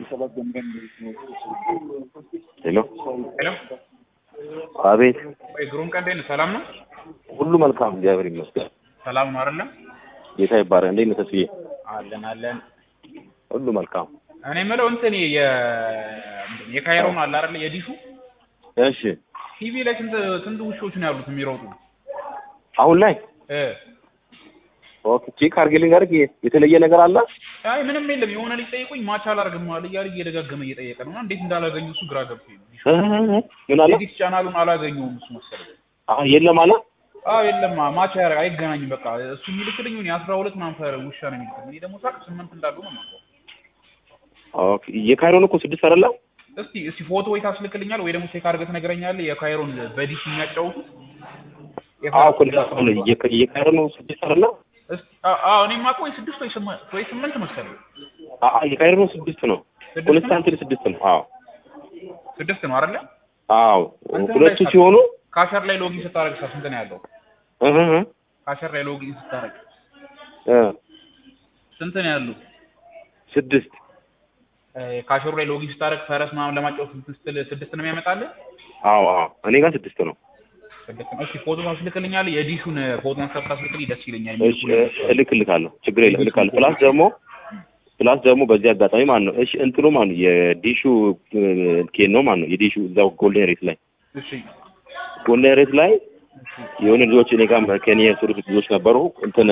ሄሎ ሄሎ አቤት ወይ ግሩም ቀን እንዴት ነህ? ሰላም ነው? ሁሉ መልካም እግዚአብሔር ይመስገን ሰላም ነው አይደለ? ጌታ ይባረክ እንዴት ነህ ተስዬ አለን አለን። ሁሉ መልካም እኔ የምለው እንትን የ የካይሮን አለ አይደለ? የዲሹ እሺ ቲቪ ላይ ስንት ስንት ውሾች ነው ያሉት የሚሮጡ? አሁን ላይ እ ኦኬ ቼክ አድርጌልኝ ጋር የተለየ ነገር አለ አይ ምንም የለም። የሆነ ልጅ ጠይቁኝ ማች አላርግም አለ እያለ እየደጋገመ እየጠየቀ ነው። እና እንዴት እንዳላገኙ እሱ ግራ ገብቶኝ ነው። ዲሹ እ ምን አለ ኤዲት ቻናሉን አላገኘውም እሱ መሰለኝ። አዎ የለም አለ አዎ የለም ማች አያረ- አይገናኝም። በቃ እሱ የሚልክልኝ እኔ አስራ ሁለት ምናምን ፈረ ውሻ ነው የሚልክልኝ። እኔ ደግሞ ሳቅ ስምንት እንዳሉ ነው የማውቀው። ኦኬ የካይሮን እኮ ስድስት አይደለ እስቲ እስቲ ፎቶ ወይ ታስልክልኛል ወይ ደግሞ ቼክ አድርገህ ትነግረኛለህ። የካይሮን በዲሽ የሚያጫውቱት አዎ እኮ እንደዛ ነው የካ- የካይሮን ስድስት አይደለ እስቲ አ- አዎ እኔ የማውቀው ወይ ስድስት ወይ ስምንት ወይ ስምንት መሰለኝ። አዎ የካይሮን ስድስት ነው ስድስት ነው? ኮንስታንቲን ስድስት ነው አዎ ስድስት ነው አይደለ? አዎ እንትን ሁለቱ ላይ ሲሆኑ ካሸር ላይ ሎጊን ስታደርግ ሳ ስንት ነው ያለው? እህ እህ ካሸር ላይ ሎጊን ስታደርግ እ ስንት ነው ያለው? ስድስት እ ካሸሩ ላይ ሎጊን ስታደርግ ፈረስ ምናምን ለማጫወት እንትን ስትል ስድስት ነው የሚያመጣልህ? አዎ አዎ እኔ ጋር ስድስት ነው ስድስት ነው። እስቲ ፎቶ ታስልክልኛለህ? የዲሹን ፎቶ አንስተህ ታስልክልኝ ደስ ይለኛል። እሺ እልክልካለሁ ችግር የለም እልካለሁ ፕላስ ደግሞ ፕላስ ደግሞ በዚህ አጋጣሚ ማለት ነው እሺ እንትኑ ማለት ነው የዲሹ ኬን ነው ማለት ነው የዲሹ እዛው ጎልደን ሬት ላይ እሺ ጎልደን ሬት ላይ የሆነ ልጆች እኔ ጋር ከኔ የስሩት ልጆች ነበሩ እንትን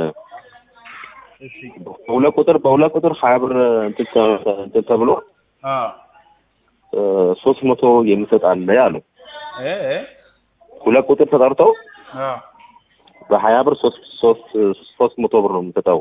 እሺ በሁለት ቁጥር በሁለት ቁጥር ሀያ ብር እንትን ተ- እንትን ተብሎ አ ሶስት መቶ የሚሰጥ አለ ያሉ እ እ ሁለት ቁጥር ተጠርተው አ በሀያ ብር ሶስት ሶስት ሶስት መቶ ብር ነው የምሰጠው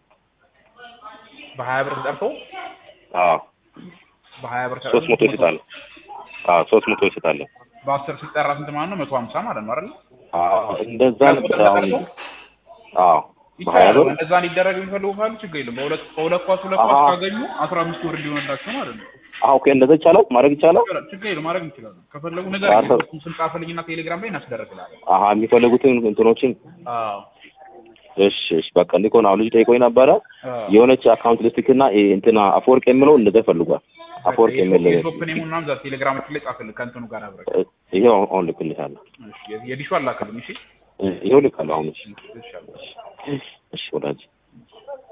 በሀያ ብር ተጠርተው አዎ በሀያ ብር ሶስት መቶ ይሰጣል አዎ ሶስት መቶ ይሰጣል በአስር ሲጠራ ስንት ማለት ነው? መቶ ሀምሳ ማለት ነው አይደል? አዎ እንደዛ ነበር አሁን አዎ በሀያ ይቻላል። ብር እንደዛ እንዲደረግ የሚፈልጉ ካሉ ችግር የለም። በሁለት ከሁለት ኳስ ሁለት ኳስ አሀ። ካገኙ አስራ አምስት ወር ሊሆንላቸው ማለት ነው። አዎ ኦኬ እንደዛ ይቻላል ማድረግ ይቻላል ይቻላል፣ ችግር የለም። ማድረግ እንችላለን። ከፈለጉ ነገር አስር- እሱን ስልክ ጻፍልኝና ቴሌግራም ላይ እናስደረግላለን። አሀ የሚፈልጉትን እንትኖችን አዎ እሺ እሺ በቃ እንዲህ ከሆነ አሁን ልጅ ጠይቆኝ ነበረ አዎ። የሆነች አካውንት ልስቲክና እንትና አፈወርቅ የሚለው እንደዛ ፈልጓል አፈወርቅ የሚል የሾፕ ኔሙ ምናምን እዛ ቴሌግራማችን ላይ ጻፍልህ ከእንትኑ ጋር አብረህ። ይሄው አሁን- አሁን ልክልሻለሁ እሺ፣ የዲሹ አላክልኝ። እሺ ይሄው ልካለሁ አሁን እሺ እሺ አለ። እሺ ወዳጅ